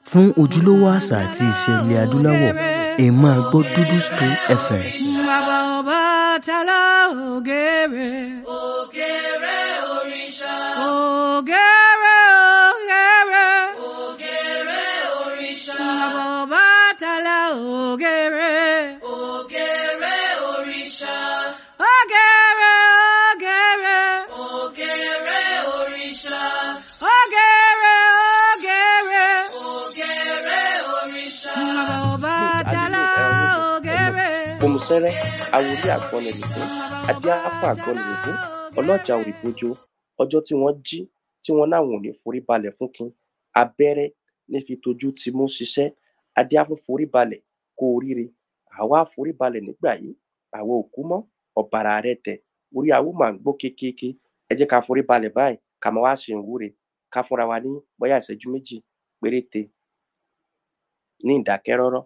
fún ojúlówó àṣà àti ìṣe ilẹ̀ adúláwọ̀ ẹ máa gbọ́ dúdú spray fm. bàbá ọba tálá ògèrè. Ògèrè òrìṣà. ògèrè ògèrè. Ògèrè òrìṣà. bàbá ọba tálá ògèrè. Ògèrè òrìṣà. ògèrè ògèrè. Ògèrè òrìṣà. ògèrè ògèrè. Ògèrè òrìṣà. bàbá ọba tálá ògèrè. Bòmùsẹ́rẹ́ awolé àgbọnnìlẹ̀dún adíáfà àgbọnnìlẹ̀dún ọlọ́jà òrìbójó ọjọ́ tí wọ́n jí tí wọ́n náwọn ò ní forí balẹ̀ fún kin abẹ́rẹ́ ní fi tojú ti mú ṣiṣẹ́ adíáfún forí balẹ̀ kó oríire àwa forí balẹ̀ nígbà yìí àwa ò kú mọ́ ọ̀bàrà rẹ tẹ̀ orí àwo máa ń gbó kékeré ẹ jẹ́ ká forí balẹ̀ báyìí ká máa wá ṣe ìwúre ká fúnra wa ní bóyá ìṣẹ́jú méjì péréte ní ìdákẹ́rọ́rọ́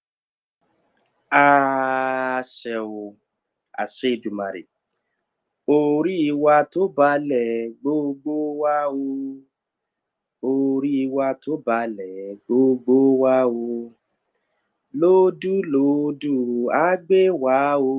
àṣẹ o àṣẹ ìdùmarè orí wa tó balẹ̀ gbogbo wa o orí wa tó balẹ̀ gbogbo wa o lódùlódù á gbé wa o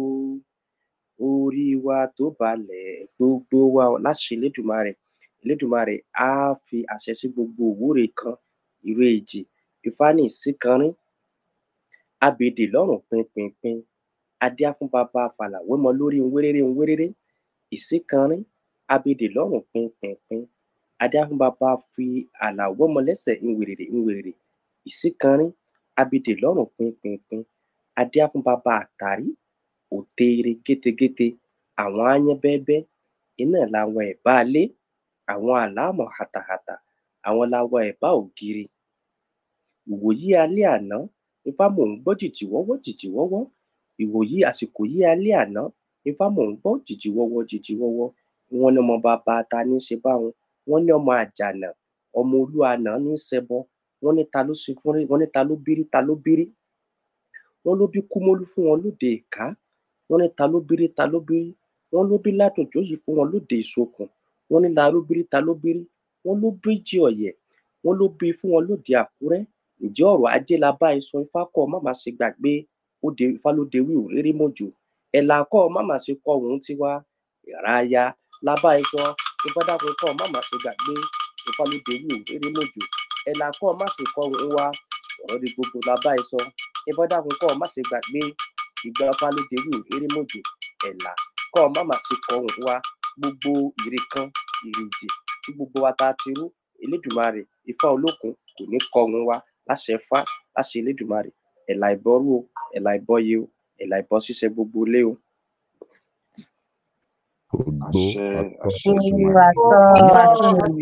orí wa tó balẹ̀ gbogbo wa o láṣẹ elédùmarè elédùmarè á fi àṣẹ sí gbogbo òwúre kan ìró èjì ìfáàní ìsíkanrín abèdè lọ́rùn pinpinpin adíá fún bàbá fàlàwémọ lórí nwéréré nwéréré ìsíkanrín abèdè lọ́rùn pinpinpin adíá fún bàbá fi àlàwémọ lẹ́sẹ̀ nwèrèrè nwèrèrè ìsíkanrín abèdè lọ́rùn pinpinpin adíá fún bàbá àtàrí òteere gétegéte àwọn áyán bẹ́ẹ́bẹ́ iná làwọn ẹ̀bá ilé àwọn àlámọ̀ hàtàhàtà àwọn làwọn ẹ̀bá ògiri ìwòyí alẹ́ àná ifá mò ń gbọ́ jìjì wọ́wọ́ jìjì wọ́wọ́ ìwòyí àsìkò yí alẹ́ àná ifá mò ń gbọ́ jìjì wọ́wọ́ jìjì wọ́wọ́ wọn ní ọmọ bàbá ta ní í ṣe báwọn wọn ní ọmọ àjànà ọmọ olú àná ní í ṣẹbọ wọn ní ta ló ṣe fún wọn ní ta ló bírí ta ló bírí wọn ló bí kúmólú fún wọn lóde ìka wọn ní ta ló bírí ta ló bírí wọn ló bí látòjó yìí fún wọn lóde ìsokùn wọn ní la ló bírí ta ló bírí wọn ló bí jí ọ̀yẹ̀ wọn ló bí fún wọn lóde àkúrẹ́ ǹjẹ́ ọ̀rọ̀ ajé la bá ẹ sọ ifá kọ́ má má ṣe gbàgbé ó de ifá ló dewí òréré mọ́jò ẹ̀là kọ́ má má ṣe kọ́ òun tiwa ìráyà la bá ẹ sọ ifá dákun kọ́ má má ṣe gbàgbé ifá ló dewí òréré mọ́jò ẹ̀là kọ́ má ṣe kọ́ òun wa ọ̀rọ̀ di gbogbo la bá ẹ sọ ifá dákun kọ́ má ṣe gbàgbé ìgbà ifá ló dewí òréré mọ́jò ẹ̀là kọ́ má má ṣe kọ́ òun wa gbogbo ìre kan ìrìnjì tí gbogbo wa ta ti rú elédùnmarè ifá olókun kò ní kọ́ òun wa láṣẹ fá láṣẹ elédùnmarè ẹ̀là ìbọrú o ẹ̀là ìbọyè o ẹ̀là ìbọ ṣíṣe gbogbo ilé o. Ògbó àṣẹ àṣẹ Olúwa tọ́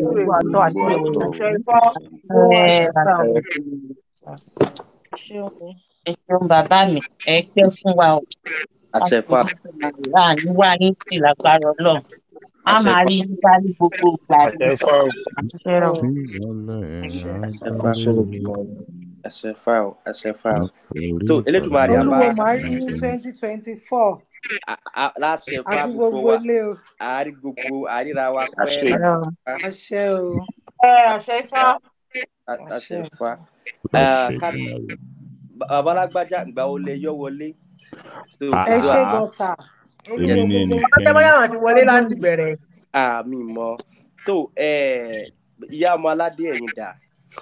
ẹ ṣeun bàbá mi ẹ pẹ́ fún wa o àṣẹ fá láàánú wá yín sí lágbára ọlọ́run a àṣẹ máa fá rí yín bá ní gbogbo ìgbà àtẹ̀fọ́ àṣẹ o ìrọ̀lẹ́ àṣẹ fá àgbáyé àṣẹ fá o àṣẹ fá o. orí so elédùnmarè a olúwo máa máa rí ní twenty twenty four a- a- láṣẹ fá àti gbogbo gbogbo wa ilé o àárí gbogbo àríra wa àṣẹ pẹ́ Ọlọ́run. àṣẹ o àṣẹ ifá a- àṣẹ àṣẹ fá. àṣẹ ká ìgbàlè. bàbá alágbájá ìgbà wo lẹ yọ wọlé. so Ah, ẹ ah, ṣe ah. gan sà èmi olúwo ní gbogbo ẹnikẹ́ni bóyá àwọn ti wọlé láti bẹ̀rẹ̀. àmì mọ tó eh, ìyá ọmọ aládé ẹ̀yìn dà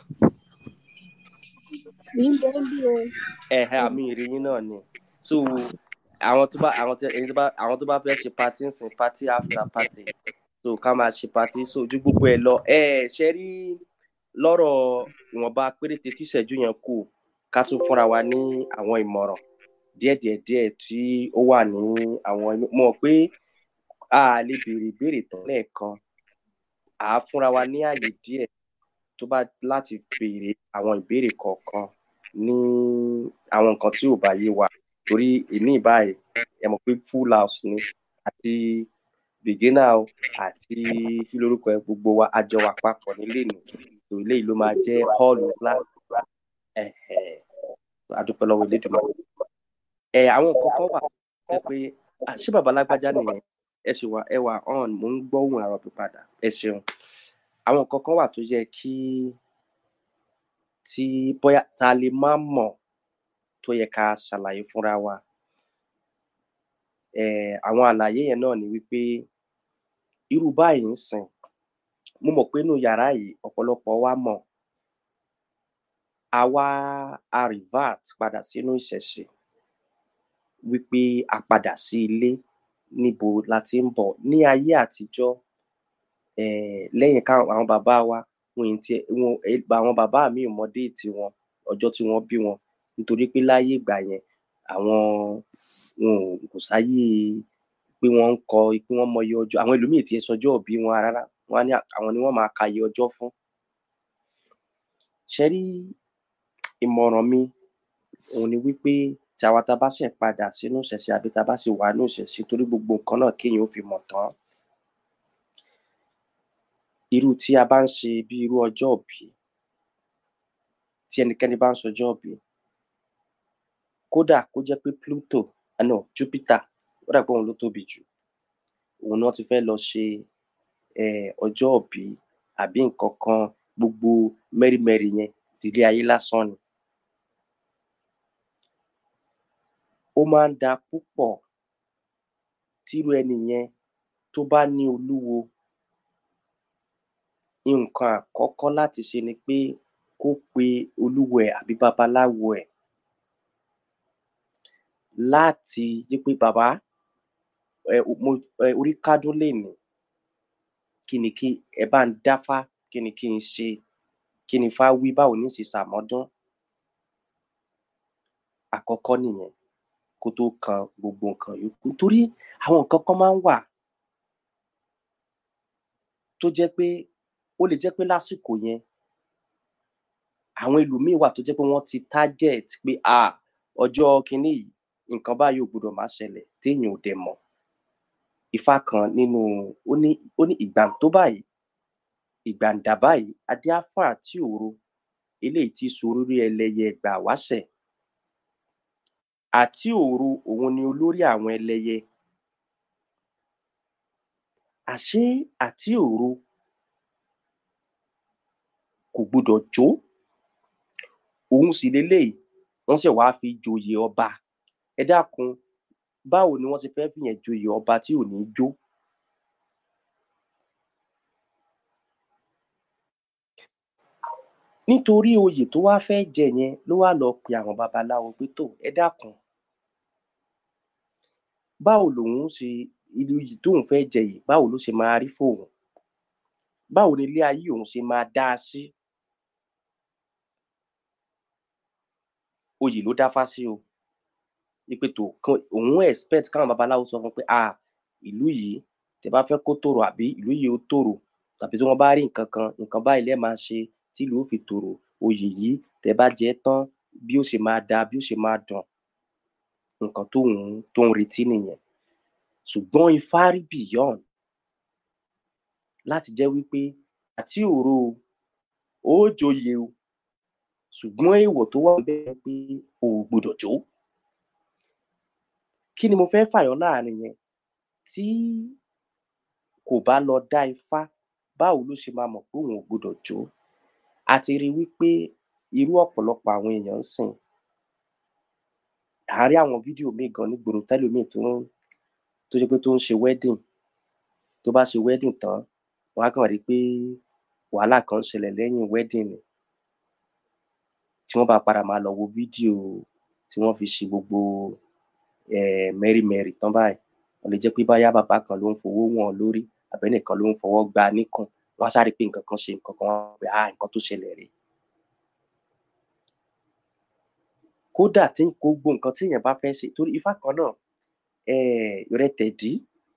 ẹ̀hẹ́ àmì ìrìyìn náà ni so àwọn tó bá àwọn tó ẹni tó bá àwọn tó bá fẹ́ ṣe party ń sìn party after party so ká máa ṣe party so ju gbogbo ẹ lọ ẹ ṣe rí lọ́rọ̀ ìwọ̀nba péréte tí ìṣẹ́jú yẹn kù ká tún fúnra wa ní àwọn ìmọ̀ràn díẹ̀díẹ̀ díẹ̀ tí ó wà ní àwọn inú mọ̀ pé a lè béèrè ìbéèrè tán lẹ́ẹ̀kan à á fúnra wa ní àyè díẹ̀ tó bá láti béèrè àwọn ìbéèrè kọ̀ọ̀kan ní àwọn nǹkan tí ò bá yé wa torí èmi báyìí ẹ mọ̀ pé full house ni àti beginner o àti kí lórúkọ ẹ gbogbo wa a jọ wà papọ̀ nílé nù tó eléyìí ló máa jẹ́ hall ńlá ẹ̀hẹ̀ adúpẹ́ lọ́wọ́ elédùnmọ́ ẹ àwọn nǹkan kan wà ẹ pé "Ah, ṣé bàbá lágbájá nìyẹn ẹ sì wà ẹ wà on mò ń gbọ́ ohùn àrọ̀ pípadà ẹ ṣeun àwọn nǹkan kan wà tó yẹ kí tí bóyá ta lè má mọ̀ tó yẹ ká ṣàlàyé fúnra wa um àwọn àlàyé yẹn náà ni wípé irú báyìí ńsìn mo mọ̀ pé inú yàrá yìí ọ̀pọ̀lọpọ̀ wa mọ̀ a wá a revert padà sínú ìṣẹ̀ṣe wípé a padà sí ilé níbo la ti ń bọ̀ ní ayé àtijọ́ um lẹ́yìn káwọn àwọn bàbá wa wọn ì tiẹ̀ wọn àwọn bàbá míì ò mọ déètì wọn ọjọ́ tí wọ́n bí wọn nítorí pé láyé ìgbà yẹn àwọn wọn ò kò sáyé pé wọ́n ń kọ pé wọ́n mọyì ọjọ́ àwọn ẹlòmíì ò tiẹ̀ sọjọ́ ìbí wọn rárá wọ́n á ní àwọn ni wọ́n máa ka iye ọjọ́ fún. ṣẹ rí ìmọ̀ràn mi òhun ni wípé tí àwa tá a bá ṣẹ̀ padà sínú ìṣẹ̀ṣe àbí tá a bá sì wà nínú ìṣẹ̀ṣe torí gbogbo nǹkan náà kéèyàn ó fi mọ̀ tán irú tí a bá ń ṣe bí irú ọjọ́ ìbí tí ẹnikẹ́ni bá ń ṣọjọ́ ìbí kódà kó jẹ́ pé Pluto ah no Jupiter ó dà pé òun ló tóbi jù òun náà ti fẹ́ lọ ṣe um ọjọ́ ìbí àbí nǹkan kan gbogbo mẹ́rímẹ́rí yẹn tilé ayé lásán ni. ó máa ń da púpọ̀ tírú ẹni yẹn tó bá ní olúwo nǹkan àkọ́kọ́ láti ṣe ni pé kó pe olúwo ẹ̀ àbí babaláwo ẹ̀ láti jẹ́ pé bàbá um mo um orí kádún lénìí kí ni kí ẹ bá ń dáfá kí ni kí n ṣe kí ni ifá wí báwo ní ṣe ṣàmọ́dún àkọ́kọ́ nìyẹn kó tó kan gbogbo nǹkan yòókù torí àwọn nǹkan kan máa ń wà tó jẹ́ pé ó lè jẹ́ pé lásìkò yẹn àwọn ẹlòmíì wà tó jẹ́ pé wọ́n ti target pé um ọjọ́ kinní yìí nǹkan báyìí ò gbọdọ̀ má ṣẹlẹ̀ téèyàn ò dẹ̀ mọ̀ ifá kan nínú ó ní ó ní ìgbàǹtó báyìí ìgbàǹdà báyìí adé á fún àtí òro eléyìí tí sorírí ẹlẹ́yẹ ẹgbà wáṣẹ̀ àtí òro òun ni olórí àwọn ẹlẹ́yẹ àṣé àtí òro kò gbọdọ̀ jó òun sì leléyìí wọ́n ṣẹ̀ wá fi joyè ọba ẹ dákun báwo ni wọ́n ṣe fẹ́ fìyàn joyè ọba tí ò ní jó nítorí oyè tó wá fẹ́ jẹ yẹn ló wá lọ pe àwọn babaláwo pé tó ẹ dákun báwo lòun ṣe irú oyè tóun fẹ́ jẹ yìí báwo ló ṣe máa rí fóun báwo ni ilé ayé òun ṣe máa dá a sí oyè ló dáfá sí o ipe tó kan òun expect káwọn babaláwo sọ fún un pé ah ìlú yìí tẹ́ bá fẹ́ kó tòrò àbí ìlú yìí ó tòrò tàbí tí wọ́n bá rí nǹkan kan nǹkan báyìí lẹ máa ṣe tí ìlú ó fi tòrò oyè yìí tẹ́ bá jẹ ẹ́ tán bí ó ṣe máa dáa bí ó ṣe máa dùn nǹkan tóun tó ń retí nìyẹn ṣùgbọ́n ifá rí beyond láti jẹ́ wípé àti òro o ó joyè o ṣùgbọ́n èèwọ̀ tó wà níbẹ̀ ni pé o ò gbọdọ̀ jó kí ni mo fẹ́ fàyọ láàrin yẹn tí kò bá lọ dá ifá báwo ló ṣe máa mọ̀ pé òun ò gbọdọ̀ jó a ti rí i wípé irú ọ̀pọ̀lọpọ̀ àwọn èèyàn ń sìn à ń rí àwọn fídíò míì gan nígboro tẹ́lòmíì tó ń tó jẹ́ pé tó ń ṣe wedding tó bá ṣe wedding tán wọ́n á kàn rí i pé wàhálà kan ń ṣẹlẹ̀ lẹ́yìn wedding ni tí wọ́n bá padà máa lọ wo fídíò tí wọ́n fi ṣe gbogbo um mẹ́rímẹ́rì tán báyìí ó lè jẹ́ pé bóyá bàbá kan ló ń fowó wọ̀n lórí àbẹ́nìkan ló ń fọwọ́ gbá a níkùn wọ́n á sáré pé nǹkan kan ṣe nǹkan kan wọ́n á pè ah nǹkan tó ṣẹlẹ̀ rèé kódà tí gbogbo nǹkan téèyàn bá fẹ́ ṣe torí ifá kan náà um rẹ tẹ̀dí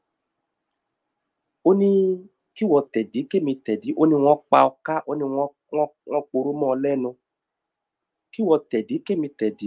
ó ní kíwọ tẹ̀dí kémi tẹ̀dí ó ní wọ́n pa ọká ó ní wọ́n wọ́n wọ́n poró mọ́ ọ lẹ́nu kíwọ tẹ̀dí kémi tẹ̀dí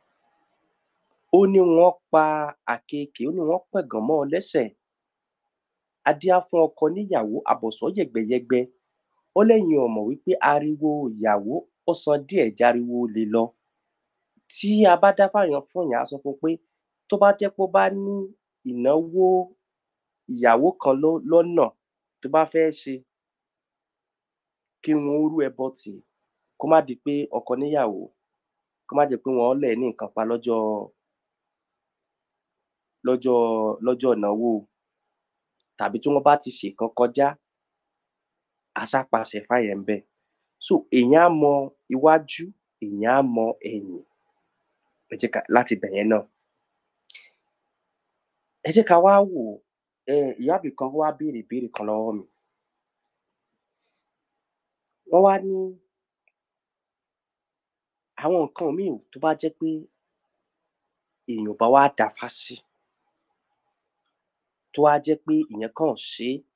ó ní wọ́n pa àkekèé ó ní wọ́n pẹ̀gàn mọ́ ọ lẹ́sẹ̀ adíá fún ọkọ níyàwó àbọ̀sọ́ yẹ̀gbẹ̀yẹ̀gbẹ ó lẹ́yìn ò mọ̀ wípé ariwo ìyàwó ó san díẹ̀ járiwo olè lọ tí a bá dá fáyàn fún yàn á sọ fún un pé tó bá jẹ́ pé ó bá ní ìnáwó ìyàwó kan ló lọ́nà tó bá fẹ́ ṣe kí wọn ó rú ẹbọ tì í kó má di pé ọkọ níyàwó kó má jẹ́ pé wọ́n lẹ̀ ní nǹkan pa lọ́jọ́ lọ́jọ́ lọ́jọ́ ìnáwó tàbí tí wọ́n bá ti ṣèkan kọjá aṣápàṣẹ fáyẹn ń bẹ̀ so èèyàn á mọ iwájú èèyàn á mọ ẹ̀yìn ẹ jẹ́ ká láti bẹ̀ yẹn náà ẹ jẹ́ ká wá wò ẹ ìyá mi kan wá béèrè ìbéèrè kan lọ́wọ́ mi wọ́n wá ní àwọn nǹkan míì tó bá jẹ́ pé èèyàn ò bá wá dáfá sí tó wá jẹ́ pé ìyẹn kàn ṣe é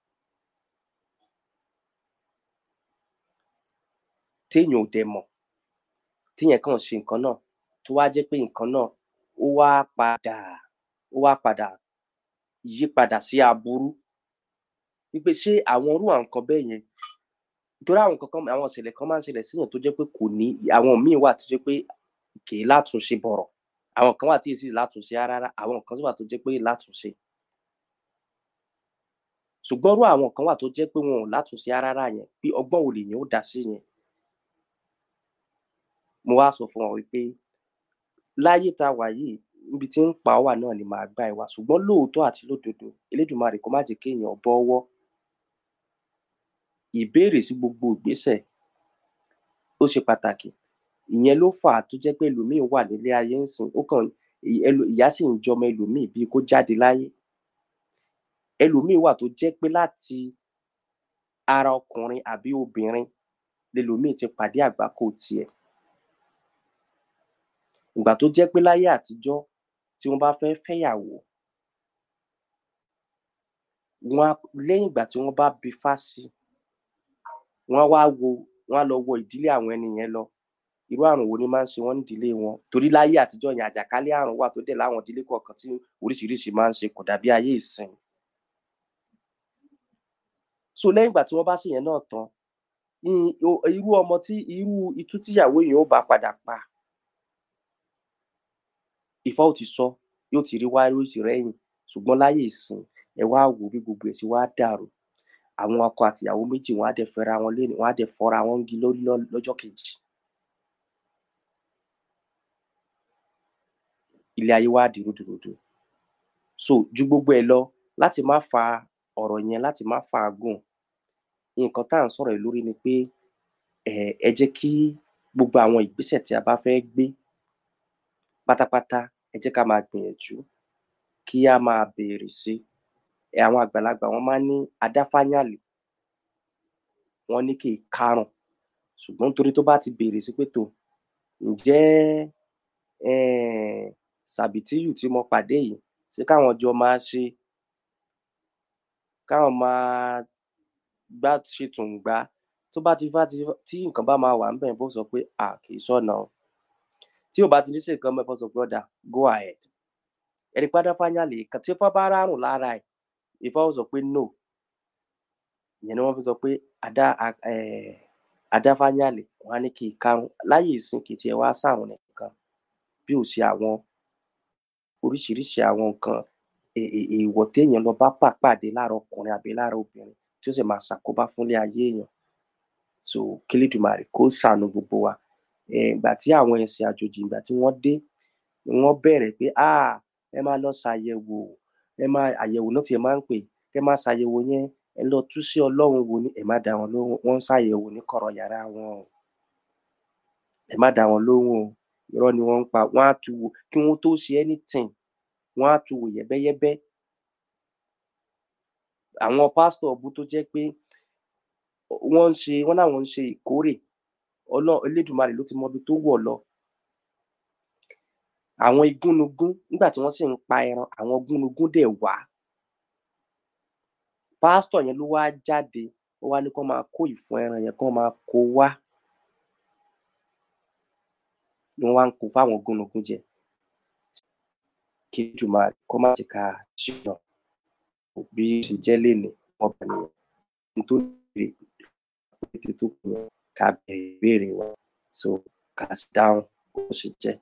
téèyàn ò dẹ̀ mọ̀ téèyàn kàn ṣe nǹkan náà tó wá jẹ́ pé nǹkan náà ó wá padà ó wá padà yí padà sí aburú wípé ṣé àwọn irú àwọn nǹkan bẹ́ẹ̀ yẹn nítorí àwọn nǹkan kan àwọn ìṣẹ̀lẹ̀ kan máa ń ṣẹlẹ̀ síyàn tó jẹ́ pé kò ní àwọn míì wà tó jẹ́ pé kì í látúnṣe bọ̀rọ̀ àwọn kan wà tí èsì látúnṣe rárá àwọn kan sì wà tó jẹ́ pé látúnṣe ṣùgbọ́n irú àwọn kan wà tó jẹ́ pé wọn ò látúnṣe rárá yẹn bí ọgbọ́n wo lèèyàn ó dá sí yẹn mo wá sọ fún wọn wípé láyé tá a wà yìí níbi tí ń pa wà náà ni màá gbà ẹ wá ṣùgbọ́n lóòótọ́ àti lódodo elédùnmarè kó má jẹ́ kéèyàn bọ́wọ́ ìbéèrè sí gbogbo ìgbésẹ̀ ó ṣe pàtàkì ìyẹn ló fà á tó jẹ́ pé ẹlòmíín wà nílé ayé ń sìn ó kàn ìyá sì ń jọmọ ẹlòmíín bíi kó jáde láyé ẹlòmíín wà tó jẹ́ pé láti ara ọkùnrin àbí obìnrin lẹlòmíín ti pàdé àgbákò tiẹ̀ ìgbà tó jẹ́ pé láyé àtijọ́ tí wọ́n bá fẹ́ fẹ́yàwó wọn á lẹ́yìn ìgbà tí wọ́n bá bi fá sí wọ́n á wá wo wọ́n á lọ wo ìdílé àwọn ẹni yẹn lọ irú àrùn wo ni máa ń ṣe wọ́n nídìílé wọn torí láyé àtijọ́ yẹn àjàkálẹ̀ àrùn wà tó dẹ̀ láwọn ìdílé kọ̀ọ̀kan tí oríṣiríṣi máa ń ṣe kò dàbí ayé ìsìn so lẹ́yìn ìgbà tí wọ́n bá ṣèyẹn náà tán irú ọmọ tí irú itú tíyàwó yẹn ó bá padà pa Ifá ò ti sọ yóò ti rí wá yóò ti rẹ́yìn ṣùgbọ́n láyé ìsìn ẹ wá wò bí gbogbo ẹ̀ sì wá dàrú àwọn ọkọ àtìyàwó méjì wọn á dẹ̀ fẹ́ra wọn lé wọn á dẹ̀ fọ́ra wọn ń gi lórí lọ́jọ́ kejì ilé ayé wá di rúdurùdu so ju gbogbo ẹ̀ lọ láti má fa ọ̀rọ̀ yẹn láti má fa gùn nǹkan tá à ń sọ̀rọ̀ lórí ni pé ẹ ẹ jẹ́ kí gbogbo àwọn ìgbésẹ̀ tí a bá fẹ́ gbé pátápátá ẹ jẹ́ ká máa gbìyànjú kí á máa béèrè sí ẹ àwọn àgbàlagbà wọn máa ń ní adáfáyàlè wọn ní kì í kárùn ṣùgbọ́n nítorí tó bá ti béèrè sí pé tó ǹjẹ́ um sàbìtíyù tí mo pàdé yìí ṣé káwọn jọ máa ṣe káwọn máa gbá ṣe tùǹgbá tó bá ti fá tí nǹkan bá máa wà ń bẹ̀ bó sọ pé à kì í sọ̀nà o tí ò bá ti ní sí nǹkan mẹ́fọ́ sọ pé ọ̀dà go ahead ẹni padà fáyàlè kan tí ó bá rárùn lára ẹ̀ Ifá ó sọ pé no ìyẹn ni wọ́n fi sọ pé adá adáfáyàlè wọn á ní kí i karùn láyé ìsìn kì í tiẹ̀ wá sáwọn nìkan bí ò sí àwọn oríṣiríṣi àwọn nǹkan èèwọ̀ téèyàn lọ bá pàpàdé lára ọkùnrin àbí lára obìnrin tí ó sì máa ṣàkóbá fúnlé ayé èèyàn so kílídùmarè kó ṣàánú gbogbo wa ìgbà tí àwọn ẹ̀sìn àjòjì ìgbà tí wọ́n dé wọ́n bẹ̀rẹ̀ pé ah ẹ máa lọ ṣàyẹ̀wò ẹ máa àyẹ̀wò náà tiẹ̀ máa ń pè kẹ́ máa ṣàyẹ̀wò yẹn ẹ lọ tú sí ọlọ́run wo ni ẹ má dá wọn lóhùn wọ́n ń ṣàyẹ̀wò ní kọ̀rọ̀ yàrá wọn o ẹ má dá wọn lóhùn o irọ́ ni wọ́n ń pa wọ́n á tu wò kí wọ́n tó ṣe anything wọ́n á tu wò yẹ́bẹ́yẹ́bẹ́ àwọn pásítọ̀ ọ̀bù tó jẹ́ pé wọ́n ń ṣe wọ́n láwọn ń ṣe ìkórè ọlọ́run elédùnmarè ló ti mọ ibi tó wọ̀ lọ àwọn igúnnugún nígbà tí wọ́n sì ń pa ẹran àwọn igúnnugún dẹ̀ wá pásítọ̀ yẹn ló wá jáde ó wá ní kó máa kó ìfun ẹran yẹn kó máa kó wá ni wọ́n wá ń kó fáwọn igúnnugún jẹ kí Èdùmàrè kó má jẹ́ ká ṣìnà bí ó ṣe jẹ́ lénìí wọ́n bá nìyẹn ní tó lè pété tó kù yẹn ká bẹ̀rẹ̀ ìbéèrè wa so ká sì dáhùn bó ṣe jẹ́.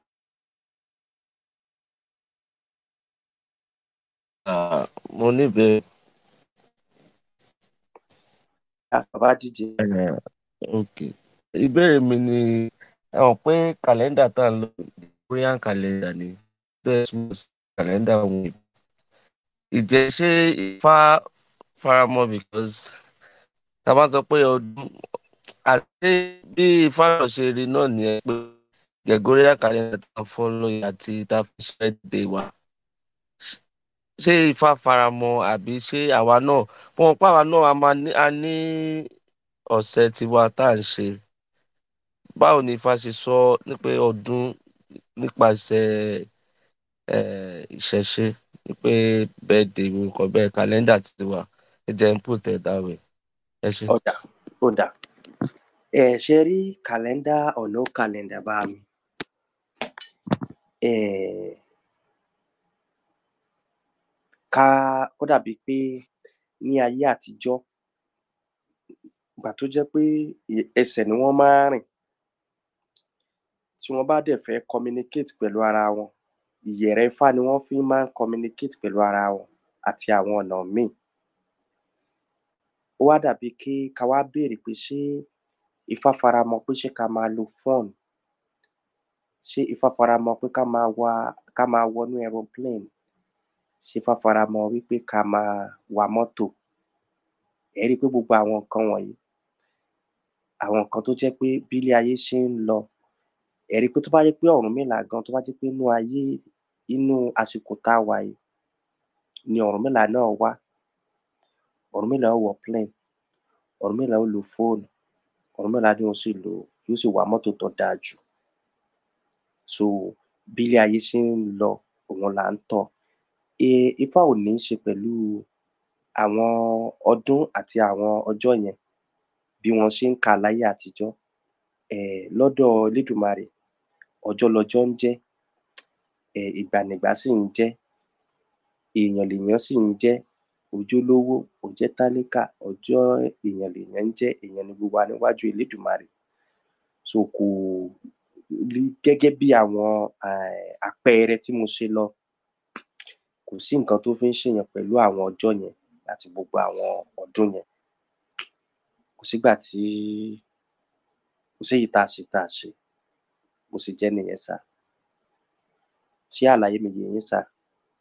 Ah, mo níbẹ̀rẹ̀. Ah, bàbá díje Eh, ok ìbéèrè mi ni ẹ mọ̀ pé kàlẹ́ndà tá à ń lò Gregorian calendar ni bẹ́ẹ̀ túmọ̀ sí kàlẹ́ndà òun ìbò ìjẹ́ ṣé Ifá faramọ́ because tá a bá sọ pé ọdún àti bí Ifá náà ṣe rí náà nìyẹn pé Gregorian calendar tá a follow àti tá a fi ṣe dé wa ṣé Ifá faramọ́ àbí ṣé àwa náà wọn pa àwa náà a máa ní a ní ọ̀sẹ̀ tiwa tá à ń ṣe báwo ni Ifá ṣe sọ ní pé ọdún nípasẹ̀ eh, ìṣẹ̀ṣe ní pé bẹ́ẹ̀dẹ̀ nǹkan bẹ́ẹ̀ kàlẹ́ndà tiwa ẹ jẹ́ ń put it that way ẹ ṣe. ọ̀dà ọ̀dà ẹ ṣe rí kàlẹ́ndà ọ̀nà kàlẹ́ndà bá mi eh, ká ó dàbí pé ní ayé àtijọ́ ìgbà tó jẹ́ pé ẹ- ẹsẹ̀ ni wọ́n máa ń rìn tí wọ́n bá dẹ̀ fẹ́ communicate pẹ̀lú ara wọn ìyẹ̀rẹ̀ Ifá ni wọ́n fi máa ń communicate pẹ̀lú ara wọn àti àwọn ọ̀nà míì ó wá dàbí kí ká wá béèrè pé ṣé Ifá faramọ́ pé ṣé ká máa lo phone ṣé Ifá faramọ́ pé ká máa wa ká máa wọnú aeroplane ṣé Ifá faramọ́ wípé ká máa wa mọ́tò ẹ rí i pé gbogbo àwọn nǹkan wọ̀nyí àwọn nǹkan tó jẹ́ pé bí ilé ayé ṣe ń lọ ẹ rí i pé tó bá jẹ́ pé Ọ̀rúnmìlà gan tó bá jẹ́ pé inú ayé inú àsìkò tá a wà yìí ni Ọ̀rúnmìlà náà wá Ọ̀rúnmìlà ó wọ plane Ọ̀rúnmìlà ó lo fóònù Ọ̀rúnmìlà ni ó sì lò yóò sì wa mọ́tò tó dáa jù so bí ilé ayé ṣe ń lọ òun là ń tọ̀ e Ifá ò ní í ṣe pẹ̀lú àwọn ọdún àti àwọn ọjọ́ yẹn bí wọ́n ṣe ń kà á láyé àtijọ́ um lọ́dọ̀ Elédùmarè ọjọ́ lọjọ́ ń jẹ́ um ìgbà nìgbà sì ń jẹ́ èèyàn lèèyàn sì ń jẹ́ òjólówó òjẹ́ tálíkà ọjọ́ èèyàn lèèyàn ń jẹ́ èèyàn ni gbogbo wa níwájú Elédùmarè so kò rí gẹ́gẹ́ bí àwọn um àpẹẹrẹ tí mo ṣe lọ kò sí nǹkan tó fi ń ṣèyàn pẹ̀lú àwọn ọjọ́ yẹn àti gbogbo àwọn ọdún yẹn kò sígbà tí kò séyìí tá a ṣe tá a ṣe bó ṣe jẹ́ nìyẹn sà ṣé àlàyé mi yé yín sà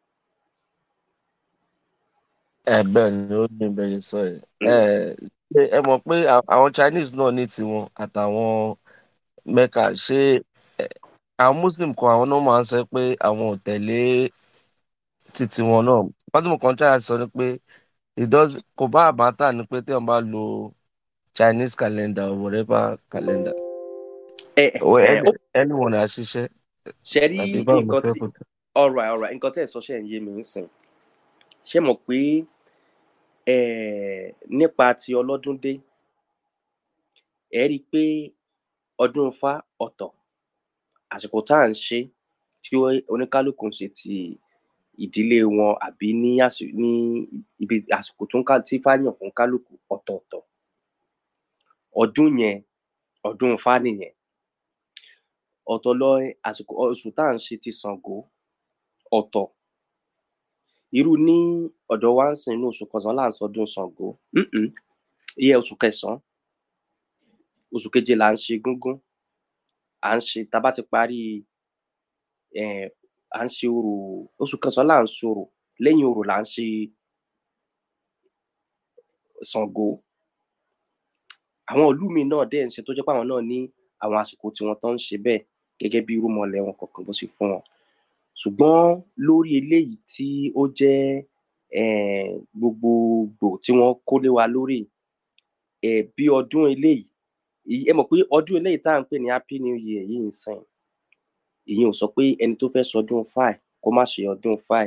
ẹ bẹ́ẹ̀ ni ó ní bẹ́ẹ̀ ni sọ yẹn ẹ ṣé ẹ mọ̀ pé à- àwọn Chinese náà ní tiwọn àtàwọn Mecca ṣé ẹ, àwọn Muslim kan àwọn náà máa ń sọ pé àwọn ò tẹ̀lé títí wọn náà pátí mo kàn try láti sọ ni pé it does kò bá àbáta ni pé téèyàn bá lo Chinese calendar or whatever calendar ẹ or ẹ ó any anyone á ṣiṣẹ́ ṣe rí àbí báwo mo nǹkan fẹ́ tí kó tẹ̀. alright alright nǹkan tẹ́ ẹ̀ sọ ṣe ń yé mi ń sìn ṣé mọ̀ pé um nípa ti ọlọ́dúndé ẹ rí i pé ọdún Ifá ọ̀tọ̀ àsìkò tá à ń ṣe tí ó- oníkálukú ń ṣe ti ìdílé wọn àbí ní àsì ní ibi àsìkò tó ń ká tí Ifá yàn fún kálukú ọ̀tọ̀ọ̀tọ̀ ọdún yẹn ọdún Ifá nìyẹn ọ̀tọ̀ lọ àsìkò oṣù tá à ń ṣe ti Ṣàngó ọ̀tọ̀ irú ní ọ̀dọ̀ wa ń sìn inú oṣù kẹsàn-án là ń sọdún Ṣàngó um ìyẹn oṣù kẹsàn-án oṣù keje là ń ṣe Egúngún à ń ṣe tá a bá ti parí um à ń ṣe orò oṣù kẹsàn-án là ń ṣorò lẹ́yìn orò là ń ṣe Ṣàngó àwọn ìlú míì náà dẹ̀ ń ṣe tó jẹ́ pé àwọn náà ní àwọn àsìkò tiwọn tán ń ṣe bẹ́ẹ̀ gẹ́gẹ́ bí irúnmọlẹ̀ wọn kọ̀ọ̀kan bó ṣe fún wọn ṣùgbọ́n lórí eléyìí tí ó jẹ́ um gbogbogbò tí wọ́n kó lé wa lórí um bí ọdún eléyìí èyí ẹ mọ̀ pé ọdún eléyìí tá à ń pè ní happy new year yìí ń sìn ìyẹn ò sọ pé ẹni tó fẹ́ sọdún fáì kó má ṣe ọdún fáì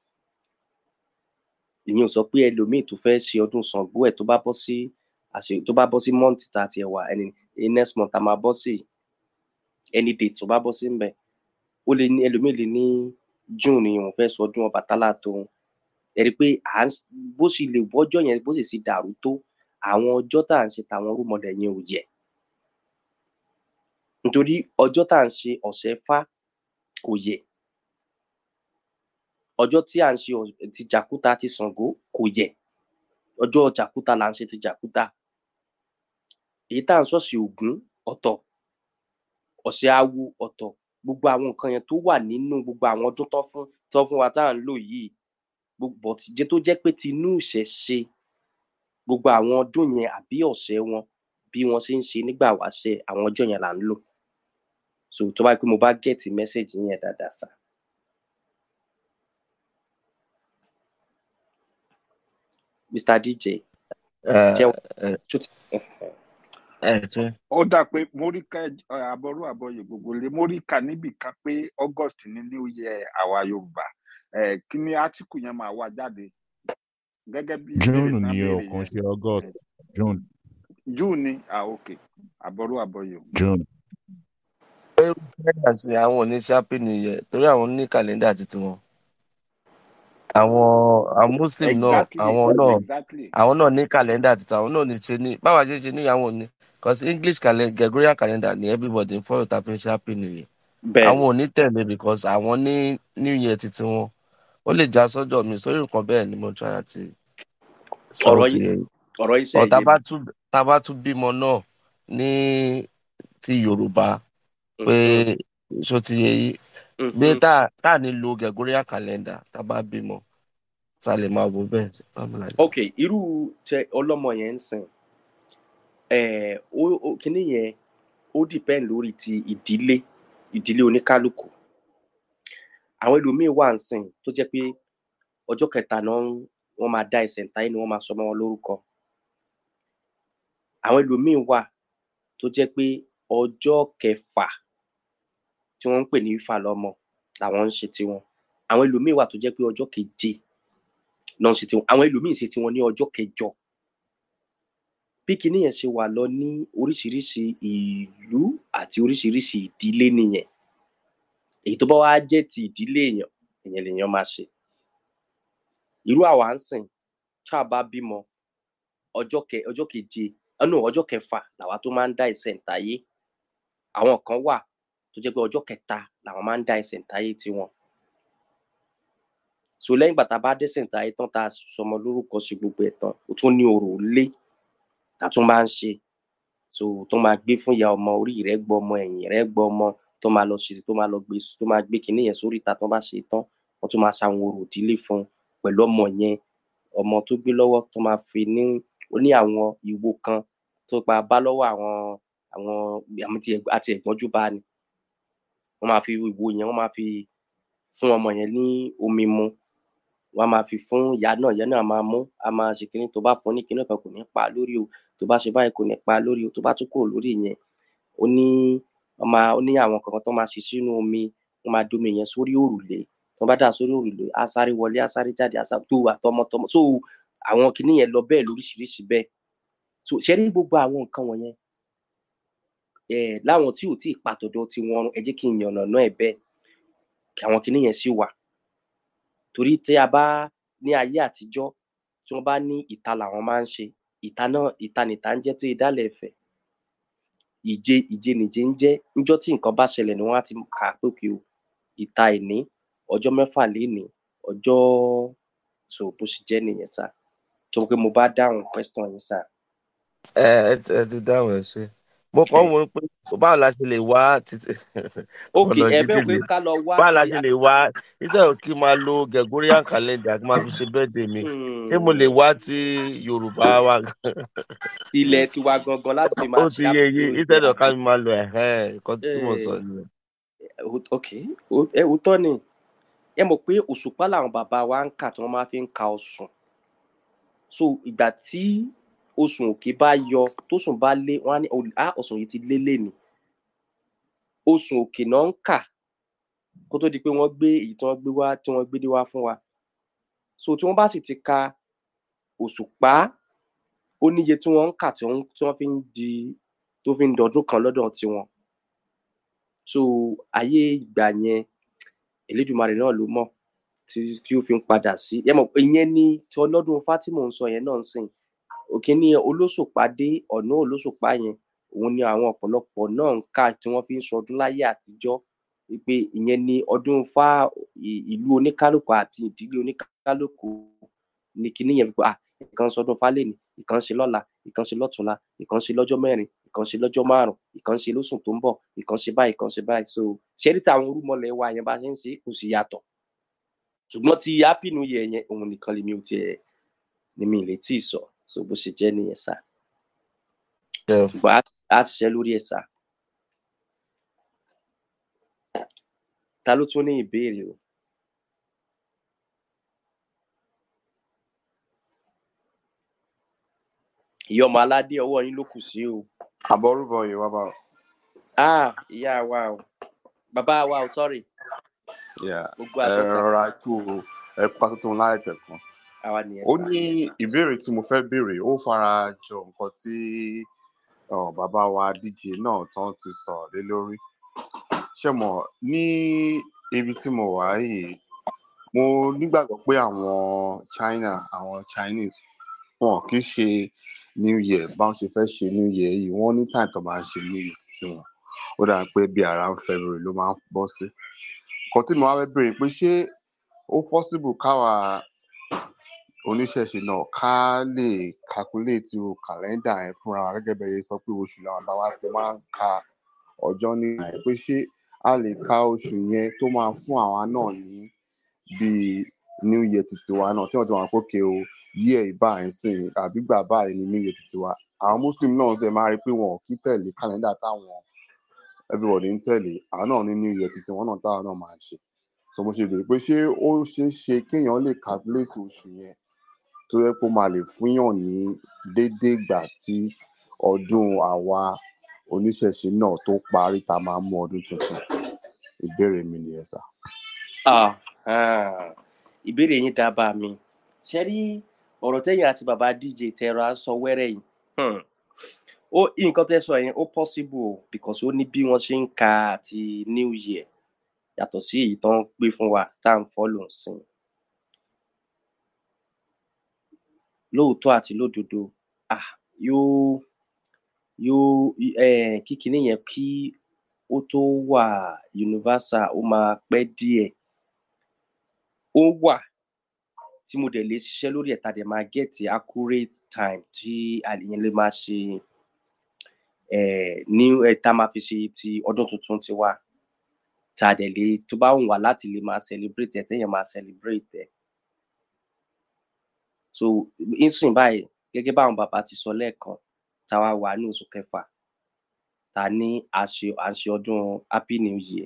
ìyẹn ò sọ pé ẹlòmíì tó fẹ́ ṣe ọdún Ṣàngó ẹ̀ tó bá bọ́ sí àṣẹ tó bá bọ́ sí month tá a tiẹ̀ wà ẹni next month a máa bọ́ sí any date tó bá bọ́ sí ńbẹ̀ ó lè ní ẹlòmíì lè ní June ni òun fẹ́ sọdún Ọbàtálá tóun ẹ rí i pé à ń s- bó ṣe lè wọ́jọ́ yẹn bó sì sì dàrú tó àwọn ọjọ́ tá à ń ṣe tàwọn rúmọlẹ̀ yẹn ò yẹ nítorí ọjọ́ tá à ń ṣe ọ̀sẹ̀ Ifá kò yẹ ọjọ́ tí à ń ṣe ọ̀- ti Jàkúta ti Ṣàngó kò yẹ ọjọ́ Jàkúta là ń ṣe ti Jàkúta èyí tá à ń ṣọ̀sìn Ògún ọ̀tọ̀ ọ̀sẹ̀ awo ọ̀tọ̀ gbogbo àwọn nǹkan yẹn tó wà nínú gbogbo àwọn ọdún tó fún tó fún wa tá à ń lò yìí gbogbo ọ̀tìjẹ́ tó jẹ́ pé tinú ìṣẹ̀ṣe gbogbo àwọn ọdún yẹn àbí ọ̀sẹ̀ wọn bí wọ́n ṣe ń ṣe nígbà wáṣẹ̀ àwọn ọjọ́ yẹn là ń lò so tó bá yẹ pé mo bá gẹ̀ẹ́tì mẹ́sẹ̀gì yẹn dáadáa sá. Mr. DJ ẹ jẹ́ ẹ ṣó ti ẹ tún ó dà pé móríkà àbọrú àbọyè gbogbo lè móríkà níbì kan pé august ní new year àwa yorùbá ẹ kí ni átíkù yẹn máa wá jáde gẹ́gẹ́ bí ìbéèrè june náà ni o béèrè kàn yẹn ṣe august june june ni ah ok àbọrú àbọyè o. june kẹ́ńdà sí àwọn ò ní ṣápì nìyẹn torí àwọn ní kàlẹ́ndà títí wọn àwọn àwọn muslim náà exactly àwọn náà exactly àwọn náà ní kàlẹ́ndà títí àwọn náà ní ṣe ní báwa ṣe ṣe ní àwọn ò ní because english calendar gregorian calendar ni everybody ń follow ta fi ń ṣápì nìyẹn bẹ́ẹ̀ àwọn ò ní tẹ̀lé because àwọn ní new year títí wọn ó lè já sọ́jọ́ mi sórí nǹkan bẹ́ẹ̀ ni mo try àti sọ ọ̀rọ̀ ti yìí yẹ ọ̀rọ̀ yìí ṣe ọ̀ tá yé bá mi. tún tá bá tún bímọ náà ní ti yorùbá pé Mhm, ṣó ti yẹ yí pé mhm. tá tá à ní lo gregorian calendar tá bá bímọ tá lè máa wo bẹ́ẹ̀ something like that. ok irú tẹ ọlọ́mọ yẹn ń sìn ẹ̀ ó ó- kíní yẹn ó depend lórí ti ìdílé ìdílé oníkálukú àwọn ẹlòmíín wà ń sìn tó jẹ́ pé ọjọ́ kẹta náà ń- wọ́n máa dá ẹsẹ̀ ńtáyé ni wọ́n máa sọ mọ́ wọn lórúkọ àwọn ẹlòmíín wà tó jẹ́ pé ọjọ́ kẹfà tí wọ́n ń pè ní ifá lọ́mọ làwọn ń ṣe tiwọn àwọn ẹlòmíín wà tó jẹ́ pé ọjọ́ keje náà ń ṣe tiwọn àwọn ẹlòmíín ṣe tiwọn ní ọjọ́ kẹjọ bí kinní yẹn ṣe wà lọ ní oríṣiríṣi ìlú àti oríṣiríṣi ìdílé nìyẹn èyí tó bá wá jẹ́ ti ìdílé èèyàn èèyàn lèèyàn máa ṣe irú àwa ń sìn tá a bá bímọ ọjọ́ kẹ ọjọ́ keje ẹnu ọjọ́ kẹfà làwa tó máa ń dá ẹsẹ̀ ǹtáyé àwọn kan wà tó jẹ́ pé ọjọ́ kẹta làwọn máa ń dá ẹsẹ̀ ǹtáyé tiwọn so lẹ́yìn ìgbà tá a bá dẹ́sẹ̀ ǹtáyé tán tá a sọmọ lórúkọ ṣe gbogbo ẹ̀ tán ó tún ní orò lé tá a tún máa ń ṣe so tó máa gbé fún ìyá ọmọ orí rẹ̀ gbọ́ ọmọ ẹ̀yìn rẹ̀ gbọ́ ọmọ tó máa lọ ṣe tó máa lọ gbé tó máa gbé kinní yẹn sórí ìta tó bá ṣe tán wọ́n tún máa ṣàwọn orò ìdílé fún un pẹ̀lú ọmọ yẹn ọmọ tó gbé lọ́wọ́ tó máa fi ní ó ní àwọn ìwo kan tó pa bá lọ́wọ́ àwọn àwọn àmì tí ẹ̀gbọ́n- àti ẹ̀gbọ́njú bá ní wọ́n máa fi ìwo yẹn wọ́n máa fi fún ọmọ yẹn ní omi mu wọ́n á máa fi fún ìyá náà ìyá náà máa mú á máa ṣe kinní tó bá fún ní kinní kan kò ní pa á lórí o tó bá ṣe báyìí kò ní pa á lórí o tó bá tún kúrò lórí yẹn ó ní wọ́n máa ó ní àwọn kankan tó máa ṣe sínú omi wọ́n máa domi yẹn sórí òrùlé tó bá dà sórí òrùlé á sáré wọlé á sáré jáde á sáré tó àtọmọtọmọ so àwọn kinní yẹn lọ bẹ́ẹ̀ lóríṣiríṣi bẹ́ẹ̀ so ṣe rí gbogbo àwọn nǹkan wọ̀nyẹn eh, láwọn tí ò tí ì pàtọ́dọ̀ tí wọ́n ẹ jẹ́ kí n yànnà náà ẹ̀ bẹ́ẹ̀ kí àwọn kinní yẹn sì wà torí tí a bá ní ayé àtijọ́ tí wọ́n bá ní ìta làwọn máa ń ṣe ìta náà ìta nìta ń jẹ́ tó ìdálẹ̀ ẹ̀fẹ̀ ìje ìje nìje ń jẹ́ níjọ́ tí nǹkan bá ṣẹlẹ̀ ni wọ́n á ti kà á pòkè o ìta ìní ọjọ́ mẹ́fà lénìí ọjọ́ so bó ṣe jẹ́ nìyẹn sá tó pé mo bá dáhùn question yẹn sá. ẹ ẹ ti ẹ ti dáhùn ẹ ṣe mo kàn ń wo pé báwo la ṣe lè wá títí ok ọ̀nà ẹ fẹ́ jíjìn pé mi ká lọ wá báwo la ti ṣe lè wá instead of kí n máa lo gregorian calendar kí n máa fi ṣe birthday mi ṣé mo lè wá ti yorùbá wa tilẹ̀ tiwa gangan láti fi ó máa ti ṣe yé yé àpèjúwe instead of ká àbí. mi máa lo ẹ̀hẹ́n nǹkan tí mo sọ Eh, nìyẹn. o- ok o- ẹ òótọ́ ni ẹ mọ̀ pé òṣùpá làwọn bàbá wa ń kà tí wọ́n máa fi ń ka ọ̀sùn so ìgbà tí oṣù òkè bá yọ tóṣùn bá lé wọn á ní "Ol- á ọ̀sùn yìí ti lé lẹ́nu oṣù òkè náà ń kà kó tó di pé wọ́n gbé èyí tí wọ́n gbé wá tí wọ́n gbé dé wá fún wa so tí wọ́n bá sì ti ka òṣùpá ó níye tí wọ́n ń kà tí wọ́n tí wọ́n fi ń di tó fi ń dọdún kan lọ́dọ̀ tiwọn so ayé ìgbà yẹn elédùnmarè náà ló mọ̀ tí tí ó fi ń padà sí ẹ mọ̀ pé ìyẹn ni tí ọlọ́dún fátìmọ̀ ń sọ yẹn náà ń sìn òkè ní olóṣùpá dé ọ̀nà olóṣùpá yẹn òun ni àwọn ọ̀pọ̀lọpọ̀ náà ń kà tí wọ́n fi ń sọdún láyé àtijọ́ wípé ìyẹn ni ọdún fá ì- ìlú oníkálùkù àti ìdílé oníkálùkù ní kinní yẹn wípé ah ìkan ń sọdún fálẹ́nì ìkan ń ṣe lọ́la ìkan ń ṣe lọ́tùnla ìkan ń ṣe lọ́jọ́ mẹ́rin ìkan ṣe lọ́jọ́ márùn ìkan ṣe lóṣù tó ń bọ̀ ìkan ṣe báyìí ìkan ṣe báyìí so ṣẹ́rí táwọn orúmọlẹ̀ wa yẹn bá ṣe ń ṣe kò sì yàtọ̀ ṣùgbọ́n ti happy new year yẹn òun nìkan lèmi ò tiẹ̀ ni mi ì lè tí ì sọ so bó ṣe jẹ́ nìyẹn sá ṣùgbọ́n á- á ṣiṣẹ́ lórí ẹ̀ sá ta ló tún ní ìbéèrè o ìyá ọmọ aládé ọwọ́ yín ló kù sí o àbọrúbọ yìí wá bá ah ìyá wa o bàbá wa o sorry gbogbo ẹ àtọ́sà rọra kú ẹ pa tuntun láìpẹ́ kan àwa nìyẹn ó sá ní ìbéèrè tí mo fẹ́ béèrè ó fara jọ nǹkan tí ọ, bàbá wa dj náà tán ti sọ̀rọ̀ lé lórí ṣé mọ̀ ní ibi tí mo wà yìí mo nígbàgbọ́ pé àwọn china àwọn chinese wọn kì í ṣe new year báwọn ṣe fẹ́ ṣe new year yìí wọ́n ní time tó máa ń ṣe new year sí wọn ó dà pé bí around february ló máa ń bọ́ sí kan tí mo wá fẹ́ béèrè pé ṣé ó possible káwa oníṣẹ̀ṣe náà ká lè calculate irú kàlẹ́ndà yẹn fúnra wa gẹ́gẹ́ bẹ́ẹ̀ sọ pé oṣù làwọn bá wa fi máa ń ka ọjọ́ nígbà yẹn pé ṣé a lè ka oṣù yẹn tó máa fún àwa náà ní bíi new year titi wa náà tí wọ́n ti wọ́n kókè o year ìbá ẹ̀ sìn àbí gbà báyìí ní new year titi wa àwọn muslim náà ṣe máa rí i pé wọn ò kí tẹ̀lé kàlẹ́ndà táwọn everybody ń tẹ̀lé àwọn náà ní new year titi wọn náà táwọn náà máa ń ṣe so mo ṣe béèrè pé ṣé ó ṣeé ṣe kéèyàn lè calculate oṣù yẹn tó yẹ kó máa lè fúnyàn ní déédéé ìgbà tí ọdún àwa oníṣẹ̀ṣe náà tó parí tá a máa mú ọdún tuntun ìbéèrè mi nìyẹn sá. Ah, ah, ìbéèrè yín dábàá mi ṣe rí ọ̀rọ̀ tẹ́yìn àti bàbá dj tẹ̀rọ à ń sọ wẹ́rẹ́ yìí hmm. ó nǹkan tẹ́ sọ yẹn ó possible o because ó ní bí wọ́n ṣe ń ka àti new year yàtọ̀ sí èyí tó ń gbé fún wa tá à ń follow sìn lóòótọ́ àti lódodo ah, yóò yóò eh, kí kinní yẹn kí ó tó wà universal ó máa pẹ́ díẹ̀ ó wà tí mo dẹ̀ lè ṣiṣẹ́ lórí ẹ̀ tá a dẹ̀ máa get the accurate time tí àlìyẹn lè máa ṣe eh, ní ẹ̀ tá a máa fi ṣe ti ọdún tuntun ti wá tá a dẹ̀ lè tó bá wù wá láti lè máa celebrate ẹ̀ téèyàn máa celebrate ẹ̀ so insìn báyìí gẹ́gẹ́ báwọn bàbá ti sọ lẹ́ẹ̀kan tá a wá wà ní oṣù kẹfà ta ní àṣe àṣe ọdún happy new year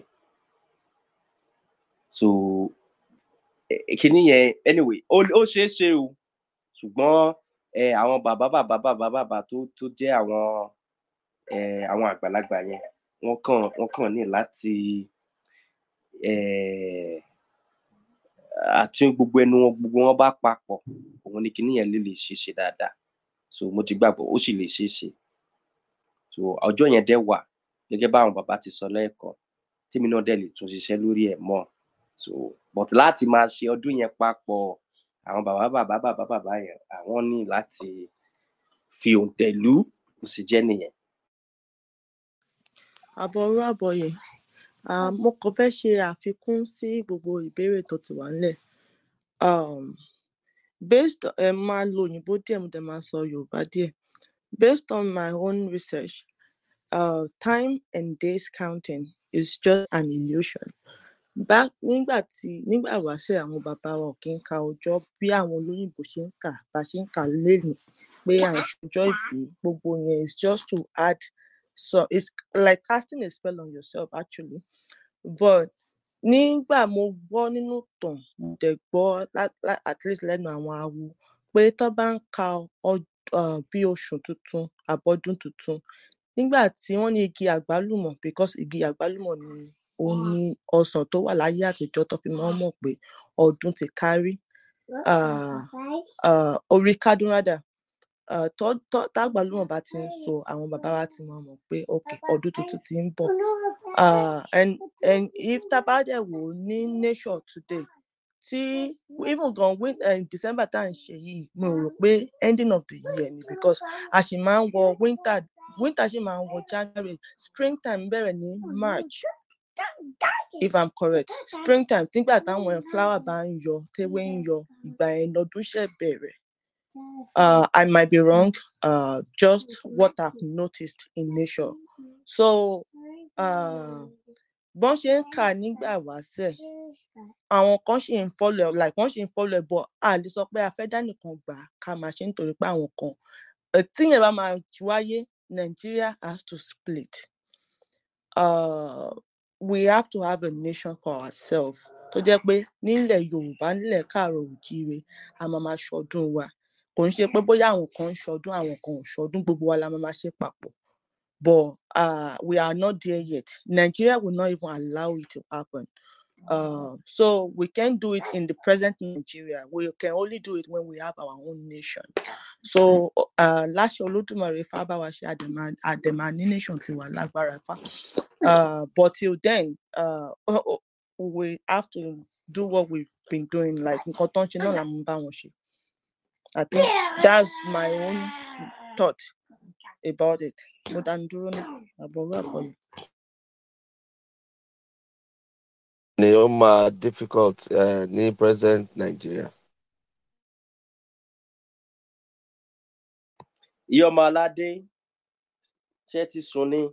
so eh, kinní yẹn anyway ó ó ṣeé ṣe o ṣùgbọ́n eh, àwọn bàbá bàbá bàbá bàbá tó tó jẹ́ àwọn eh, àwọn àgbàlagbà yẹn wọ́n kàn wọ́n kàn ní láti eh, àti gbogbo ẹnu wọn gbogbo wọn bá papọ̀ òun ni kinní yẹn lè lè ṣe ṣe dáadáa so mo ti gbàgbọ́ ó sì lè ṣeé ṣe so ọjọ́ yẹn dẹ̀ wà gẹ́gẹ́ báwọn bàbá ti sọ lẹ́ẹ̀kan tèmi náà dẹ̀ lè tún ṣiṣẹ́ lórí ẹ̀ mọ́ so but láti máa ṣe ọdún yẹn papọ̀ àwọn bàbá bàbá bàbá bàbá yẹn àwọn ní láti fi òǹtẹ̀ lù ú kò sì jẹ́ nìyẹn. àbọ̀rú àbọ̀yè um, mo kàn fẹ́ ṣe àfikún sí gbogbo ìbéèrè tó ti wà nílẹ̀ um, based ẹ máa lo òyìnbó díẹ̀ mo dẹ̀ máa sọ yorùbá díẹ̀ based on my own research uh, time and days counting is just an illusion back nígbà tí nígbà wáṣẹ̀ àwọn bàbá wa ò kí ń ka ọjọ́ bí àwọn olóyìnbó ṣe ń kà bá ṣe ń kà lénìí pé à ń ṣọjọ́ ìbí gbogbo yẹn is just to add so it's like casting a spell on yourself actually but nígbà mo gbọ́ nínú ìtàn mo dẹ̀ gbọ́ lá- lá- at least lẹ́nu àwọn awo pé tó bá ń ka ọ- uh, bí oṣù tuntun àbọ̀dún tuntun nígbà tí wọ́n ní igi àgbálùmọ̀ because igi àgbálùmọ̀ ni ó ní ọsàn tó wà láyé àtijọ́ tó fi máa ń mọ̀ pé ọdún ti kárí uh, uh, orí kádún rádà uh, tó tó tágbàlùmọ̀ bá ti ń so àwọn bàbá wa ti máa mọ̀ pé ok ọdún tuntun ti ń bọ̀ uh, and and if tabadẹ wò ó ní nature today tí even gan win uh, december tá à ń ṣe yìí mo rò pé ending of the year ni because a sì máa ń wọ winter winter sì máa ń wọ january springtime bẹ̀rẹ̀ ní march if i'm correct springtime nígbà táwọn flower bá ń yọ tewé ń yọ ìgbà yẹn lọdún ṣẹ̀ bẹ̀rẹ̀ uh, I might be wrong, uh, just what I've noticed in nature. So, uh, bọ́n ṣe ń kà nígbà wáṣẹ̀, àwọn kan ṣì ń follow ẹ̀, like wọ́n ṣì ń follow ẹ̀, but a lè sọ pé a fẹ́ dá nìkan gbà á ká máa ṣe é nítorí pé àwọn kan. Eh, tíyẹn bá máa wáyé, Nigeria has to split. Uh, we have to have a nation for ourselves. Tó jẹ́ pé nílẹ̀ Yorùbá, nílẹ̀ káàárọ̀ oòjíire, a máa máa ṣọdún wa. Kò ń ṣe pé bóyá àwọn kan ń ṣọdún, àwọn kan ò ṣọdún, gbogbo wa la máa máa ṣe papọ̀. But uh, we are not there yet. Nigeria will not even allow it to happen. Uh, so we can't do it in the present Nigeria. We can only do it when we have our own nation. So uh, láṣẹ Olódùmarè Ifá bá wa ṣe àdèmà àdèmà ní nation tiwa lágbára Ifá. Uh, but till then, uh, we have to do what we've been doing. Like nǹkan tó ń ṣe náà la máa bá wọn ṣe. I think that's my own thought about it. Mo dánu dúró náà, àbọ̀rú àbọ̀yè. ni ó máa difficult uh, ní present Nigeria. ìyá ọmọ aládé ṣé ẹ ti sùn ni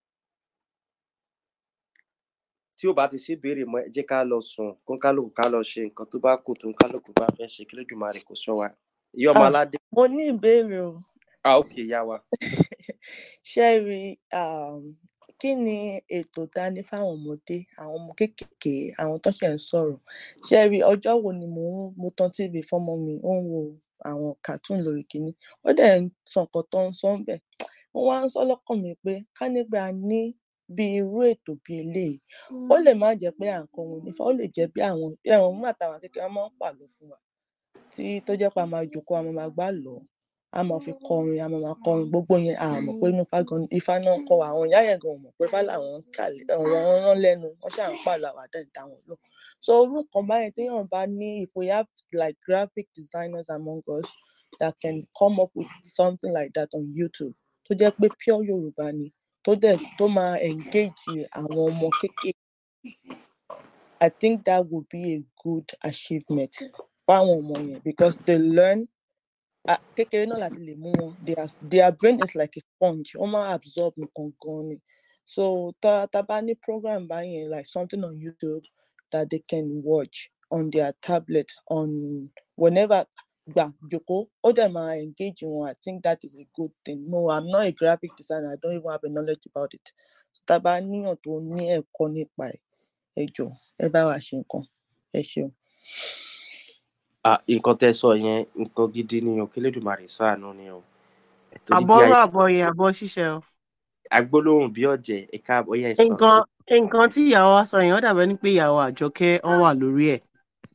tí ò bá ti ṣe béèrè mọ ẹ jẹ́ ká lọ sùn kó ń kálukú ká lọ ṣe nǹkan tó bá kù tó ń kálukú bá fẹ́ ṣe kí lójúmọ́ rẹ̀ kò sọ wa ìyá ọmọ Ah, aládé mo ní ìbéèrè o. ah ok ìyá wa ṣé ẹ rí um, kí ni ètò dání fáwọn ọmọdé àwọn ọmọ kéékèèké àwọn tó ṣẹ̀ ń sọ̀rọ̀ ṣé ẹ rí ọjọ́ wo ni mò ń mo tan tv fọ́mọ mi ó ń wo àwọn cartoon lórí kinní ó dẹ̀ ń sọ nǹkan tó ń sọ ń bẹ̀ mo wá ń sọ lọ́kàn mi pé ká nígbà ní bí irú ètò bí eléyìí ó lè má jẹ́ pé à ń kọ́ wọn nífà ó lè jẹ́ bí àwọn ẹ̀wọ̀n nígbà táwọn kékeré máa ń pàlọ́ fún wa tí tó jẹ́ pé a máa jókòó a máa máa gbá lọ a máa fi kọrin a máa máa kọrin gbogbo yẹn a mọ̀ pé inú ifá gan ifá náà ń kọ́ wa àwọn ìyá yẹn gan ò mọ̀ pé ifá làwọn ń kà lé- àwọn ń rán lẹ́nu wọ́n ṣáà ń pàlọ́ àwọn àdá ìdá wọn lò so irú nǹkan báyẹn téèyàn bá ní if we have like graphic designers among us that can come up with something like that on YouTube tó jẹ́ pé pure Yorùbá ni tó dẹ̀ tó máa engage àwọn ọmọ kéékèèké I think that would be a good achievement fáwọn ọmọ yẹn because they learn ah, kékeré náà láti lè mú wọn their their brain is like a sponge wọ́n máa absorb nǹkan gan ni so tá tá bá ní program báyẹn like something on YouTube that they can watch on their tablet on whenever gbà jòkó ó dẹ̀ máa engage wọn I think that is a good thing no I'm not a graphic designer I don't even have a knowledge about it so tá bá níyàn tó ní ẹ̀kọ́ nípa ẹ̀ ẹ jọ̀ọ́ ẹ bá wa ṣe nǹkan ẹ ṣeun. ah nǹkan tẹ́ sọ yẹn nǹkan gidi ni o kí lójúmọ́ ṣàánú ni o torí bí àbọ̀rọ̀ ayé àbọ̀yè àbọ̀ ṣíṣe o. agbólóhùn bí ọ̀jẹ̀ ẹ̀ka ọ̀yà ìsàn nǹkan nǹkan tí ìyàwó wa sọ yẹn ó dàbẹ́ ní pé ìyàwó àjọkẹ́ wọn wà lórí ẹ̀.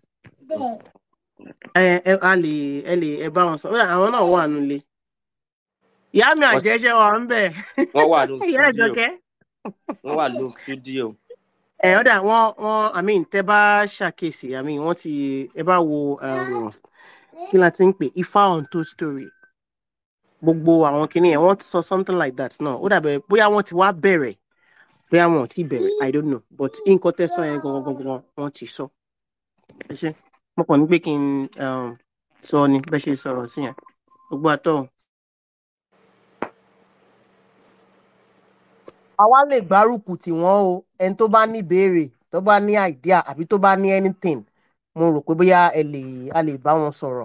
ẹ ẹ a lè ẹ lè ẹ bá wọn sọ ó dà àwọn náà wà nílé. ìyá mi wọ́n àjẹṣẹ́ wa ń bẹ̀. wọ́n wà ní ìyá stúdíò àjọkẹ́. wọ́n wà ní stúdíò ẹ ó dà wọn wọn i mean tẹ bá ṣàkíyèsí i mean wọn ti ẹ bá wo um, kí la ti ń pè ifá on two story gbogbo àwọn kinní yẹn wọn ti sọ something like that náà ó dàbẹ bóyá wọn ti wá bẹ̀rẹ̀ bóyá wọn ò tí bẹ̀rẹ̀ i don't know but nǹkan tẹ́ sọ yẹn gangan gangan wọn ti sọ ẹ ṣe mo kàn ní pé kí n um, sọ ni bẹ́ẹ̀ ṣe sọ̀rọ̀ sí yẹn gbogbo àtọ̀ àwa lè gbárùkù tí wọn o ẹni tó bá ní ìbéèrè tó bá ní idea àbí tó bá ní anything mo rò pé bóyá ẹ lè a lè bá wọn sọ̀rọ̀.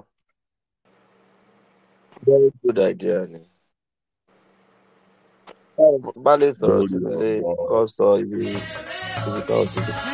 very good idea ni. bá lè sọ̀rọ̀ sílé kọ́ sọ ibi ibi kan ti dé.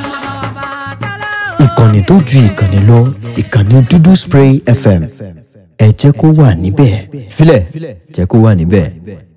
ìkànnì tó ju ìkànnì lọ ìkànnì dúdú spray fm ẹ jẹ́ kó wà níbẹ̀ filẹ̀ jẹ́ kó wà níbẹ̀